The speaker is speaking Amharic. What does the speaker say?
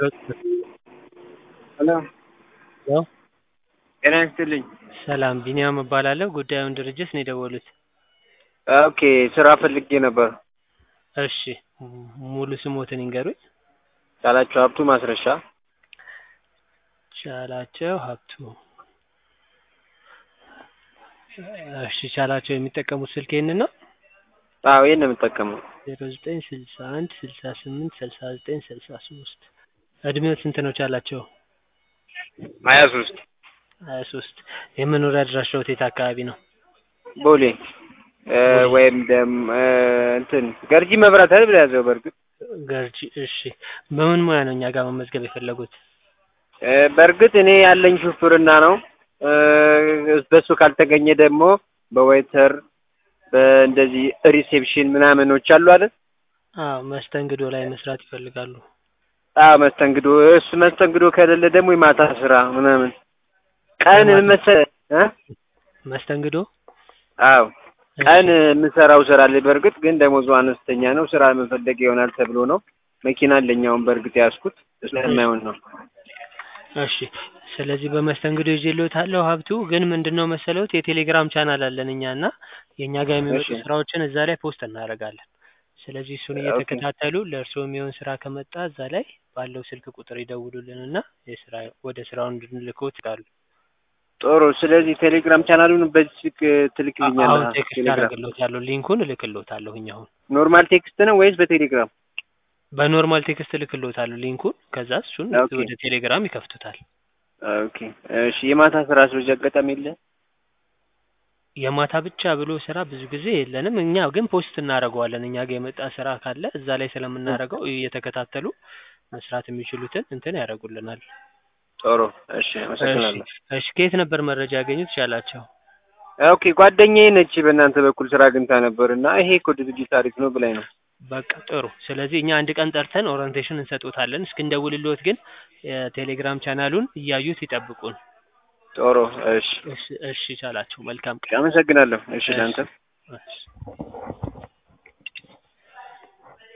ሄሎ ሄሎ ጤና ይስጥልኝ። ሰላም ቢኒያም እባላለሁ። ጉዳዩን ድርጅት ነው የደወሉት? ኦኬ ስራ ፈልጌ ነበር። እሺ ሙሉ ስሞትን ይንገሩኝ? ቻላቸው ሀብቱ ማስረሻ። ቻላቸው ሀብቱ። እሺ ቻላቸው የሚጠቀሙት ስልክ ይህንን ነው? አዎ ይሄን ነው የምጠቀመው። ዜሮ ዘጠኝ ስልሳ አንድ ስልሳ ስምንት ስልሳ ዘጠኝ ስልሳ ሶስት እድሜው ስንት ነው ቻላቸው? ሀያ ሶስት ሀያ ሶስት የመኖሪያ አድራሻዎት የት አካባቢ ነው? ቦሌ እ ወይም ደም እ እንትን ገርጂ መብራት አይደል ያዘው በእርግጥ ገርጂ። እሺ በምን ሙያ ነው እኛ ጋር መመዝገብ የፈለጉት? እ በእርግጥ እኔ ያለኝ ሹፍርና ነው። እ በሱ ካልተገኘ ደግሞ በዌይተር በእንደዚህ ሪሴፕሽን ምናምኖች አሉ አይደል? አዎ መስተንግዶ ላይ መስራት ይፈልጋሉ። አዎ መስተንግዶ እሱ መስተንግዶ ከሌለ ደግሞ የማታ ስራ ምናምን ቀን የማታ- መሰለህ እ መስተንግዶ አዎ እሺ፣ ቀን የምሰራው ስራ አለ። በእርግጥ ግን ደሞዙ አነስተኛ ነው። ስራ መፈለግ ይሆናል ተብሎ ነው። መኪና አለኝ አሁን በእርግጥ ያዝኩት ስለማይሆን ነው። እሺ ስለዚህ በመስተንግዶ ይዤልዎታለሁ ሀብቱ። ግን ምንድነው መሰለዎት የቴሌግራም ቻናል አለን እኛ እና የእኛ ጋር የሚመጡ እሺ። ስራዎችን እዛ ላይ ፖስት እናደርጋለን። ስለዚህ እሱን ኦኬ። እየተከታተሉ ለእርስዎ የሚሆን ስራ ከመጣ እዛ ላይ ባለው ስልክ ቁጥር ይደውሉልን እና የስራ ወደ ስራው እንድንልክዎት ይላሉ። ጥሩ። ስለዚህ ቴሌግራም ቻናሉን በዚህ ስልክ አሁን ትልክልኛለህ? ቴክስት ቴሌግራም አደርግልዎታለሁ ሊንኩን እልክልዎታለሁኝ አሁን ኖርማል ቴክስት ነው ወይስ በቴሌግራም? በኖርማል ቴክስት እልክልዎታለሁ ሊንኩን። ከዛ እሱን ኦኬ። ወደ ቴሌግራም ይከፍቱታል። ኦኬ። እሺ። የማታ ስራ ስለዚህ አጋጣሚ የለ? የማታ ብቻ ብሎ ስራ ብዙ ጊዜ የለንም። እኛ ግን ፖስት እናደርገዋለን። እኛ ጋር የመጣ ስራ ካለ እዛ ላይ ስለምናደርገው እየተከታተሉ መስራት የሚችሉትን እንትን ያደርጉልናል። ጥሩ። እሺ። እሺ አመሰግናለሁ። እሺ ከየት ነበር መረጃ ያገኙት ቻላቸው? ኦኬ። ጓደኛዬ ነች በእናንተ በኩል ስራ አግኝታ ነበር እና ይሄ እኮ ድርጅት አሪፍ ነው ብላኝ ነው። በቃ ጥሩ። ስለዚህ እኛ አንድ ቀን ጠርተን ኦሪንቴሽን እንሰጦታለን። እስክንደውልልዎት ግን የቴሌግራም ቻናሉን እያዩት ይጠብቁን። ጥሩ። እሺ። እሺ እሺ ቻላቸው መልካም ቀን። አመሰግናለሁ። እሺ። እሺ ለአንተ እሺ